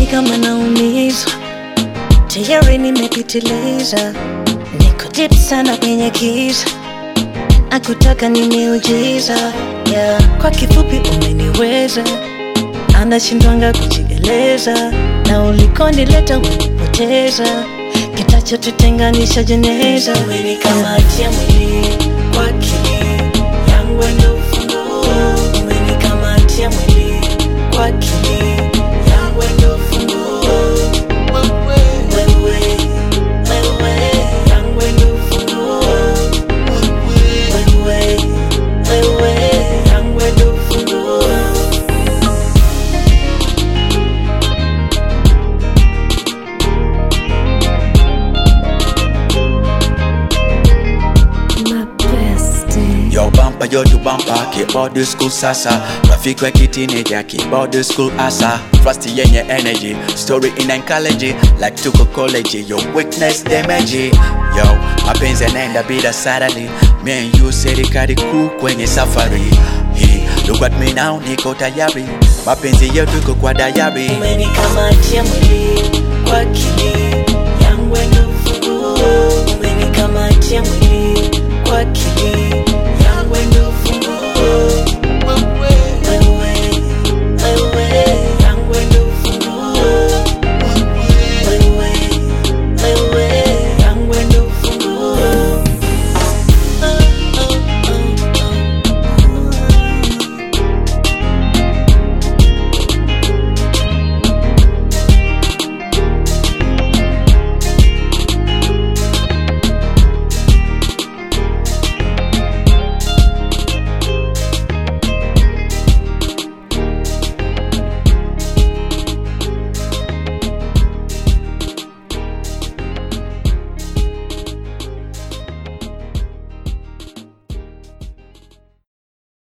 ni kama naumizwa, tayari nimepitiliza, niko deep sana kwenye giza, akutaka ni miujiza yeah. Kwa kifupi umeniweza, anashindwanga kujieleza, na ulikonileta umenipoteza, kitachotutenganisha jeneza. Umenikamatia mwili kwa akili yangu ndio ufunguo, umenikamatia mwili kwa akili yangu ndio ufunguo. Wewe, wewe, yangu ndio ufunguo. Wewe, wewe, yangu ndio ufunguo. My bestie. Yo bumper yo to bumper keyboard the school sasa Rafiki wa kitineja keyboard the school asa Trust yenye energy story in oncology like tuko college yo weakness damage Yo mapenzi yanaenda bila salary Me and you serikali kuu kwenye safari He, look at me now niko tayari mapenzi yetu iko kwa dayari Umenikamatia mwili kwa akili